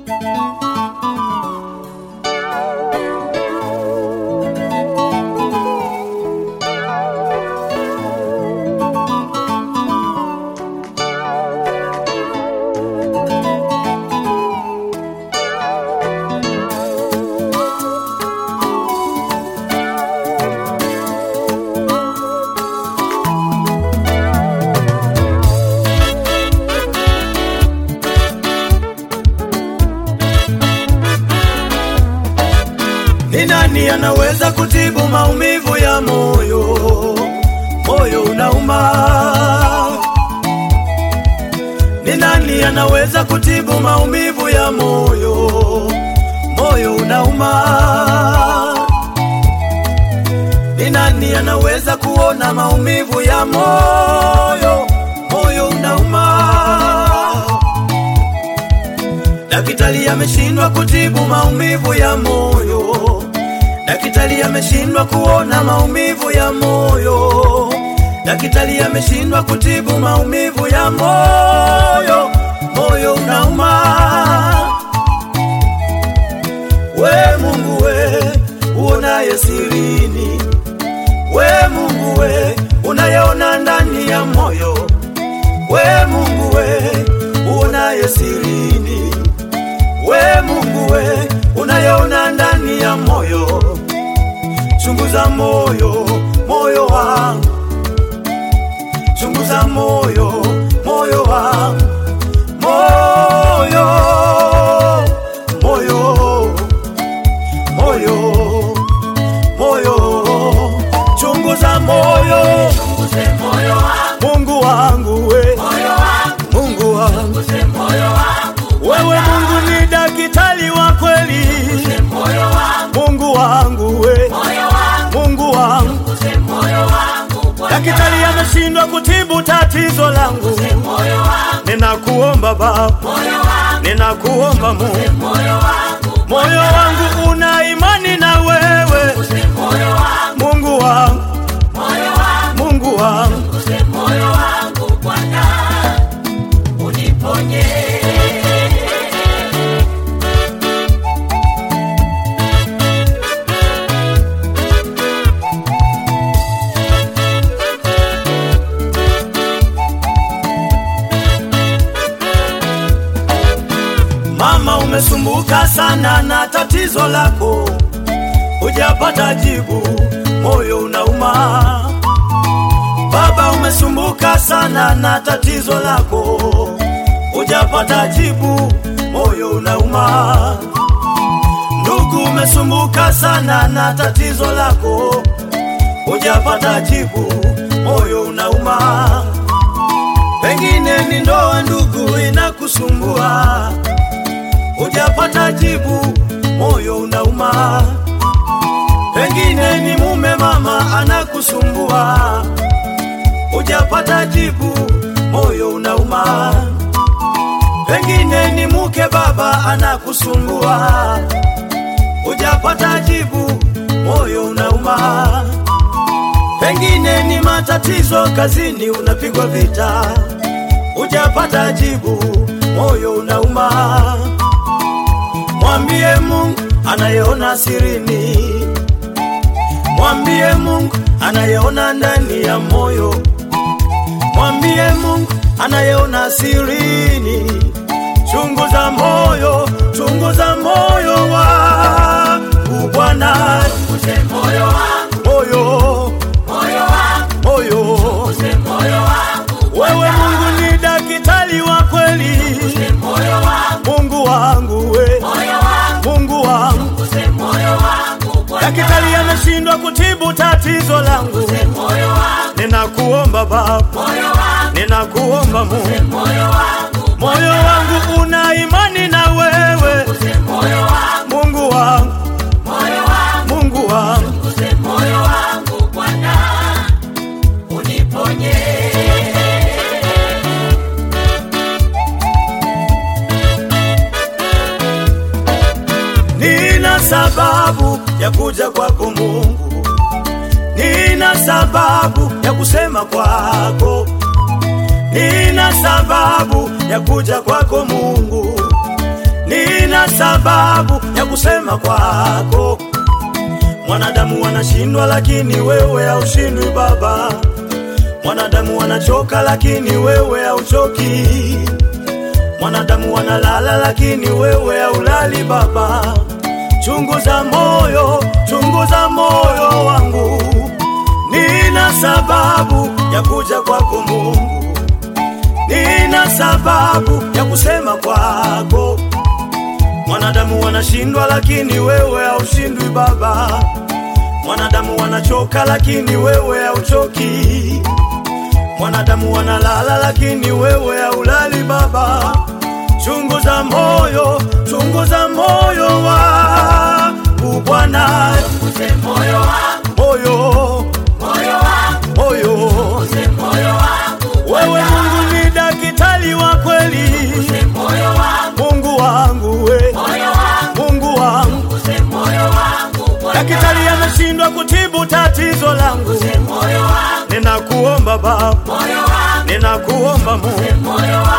Ni nani anaweza kutibu maumivu ya moyo? Moyo unauma. Ni nani anaweza kutibu maumivu ya moyo? Moyo unauma. Ni nani anaweza kuona maumivu ya moyo? Moyo unauma. Daktari ameshindwa kutibu maumivu ya moyo. Daktari ameshindwa kuona maumivu ya moyo. Daktari ameshindwa kutibu maumivu ya moyo. Moyo unauma. We Mungu we, uonaye sirini. We Mungu we, unayeona ndani ya moyo. We Mungu we, uonaye sirini. We Mungu we, unayeona ndani ya moyo, chunguza moyo, moyo wangu, chunguza moyo, moyo wangu, moyo, moyo, moyo, moyo, chunguza moyo, Chunguze moyo wangu, Mungu wangu we, moyo wangu, Mungu wangu, chunguze moyo wangu, wewe Mungu ni daktari wa kweli. chunguze moyo wangu, Mungu wangu we, moyo wangu, Mungu wangu, chunguze moyo wangu, Bwana. daktari ameshindwa kutibu tatizo langu. Chunguze moyo wangu, Ninakuomba Baba, moyo wangu, ninakuomba Mungu, moyo wangu, moyo wangu una imani na wewe. chunguze moyo wangu, Mungu wangu, moyo wangu, Mungu wangu, chunguze moyo wangu, Bwana. Uniponye. mama, umesumbuka sana na tatizo lako, hujapata jibu, moyo unauma. Baba, umesumbuka sana na tatizo lako, hujapata jibu, moyo unauma. Ndugu, umesumbuka sana na tatizo lako, hujapata jibu, moyo unauma. Pengine ni ndoa, ndugu, inakusumbua, hujapata jibu, moyo unauma. Pengine ni mume, mama, anakusumbua, hujapata jibu, moyo unauma. Pengine ni mke, baba, anakusumbua, hujapata jibu, moyo unauma. Pengine ni matatizo kazini, unapigwa vita, hujapata jibu, moyo unauma. Mwambie Mungu anayeona sirini, mwambie Mungu anayeona ndani ya moyo, mwambie Mungu anayeona sirini. Chunguza moyo, chunguza moyo wangu Bwana, Chunguze moyo wangu, moyo, moyo wangu, moyo chunguze moyo wangu, Wewe Mungu ni daktari wa kweli, chunguze moyo wangu, Mungu wangu we, moyo wangu, Mungu wangu. chunguze moyo wangu, Bwana. Daktari ameshindwa kutibu tatizo langu, Chunguze moyo wangu, ninakuomba Baba, moyo wangu, ninakuomba Mungu, moyo wangu, moyo wangu una imani na wewe, chunguze moyo wangu, Mungu wangu, moyo wangu, Mungu wangu. chunguze moyo wangu, Bwana. Uniponye. Nina sababu ya kuja kwako Mungu, nina sababu ya kusema kwako, nina sababu ya kuja kwako Mungu, nina sababu ya kusema kwako. Mwanadamu wanashindwa, lakini wewe haushindwi Baba. Mwanadamu wanachoka, lakini wewe hauchoki. Mwanadamu wanalala, lakini wewe haulali Baba. Chunguza moyo, chunguza moyo wangu, nina sababu ya kuja kwako Mungu, nina sababu ya kusema kwako. Mwanadamu wanashindwa, lakini wewe haushindwi Baba. Mwanadamu wanachoka, lakini wewe hauchoki. Mwanadamu wanalala, lakini wewe haulali Baba. Chunguza moyo, chunguza moyo wangu Bwana, Chunguze moyo wangu, moyo, moyo wangu, moyo. chunguze moyo wangu Wewe Bwana. Mungu ni daktari wa kweli, Chunguze moyo wangu, Mungu wangu we, moyo wangu, Mungu wangu. chunguze moyo wangu Bwana. Daktari ameshindwa kutibu tatizo langu, Chunguze moyo wangu, ninakuomba Baba, moyo wangu, ninakuomba Mungu, moyo wangu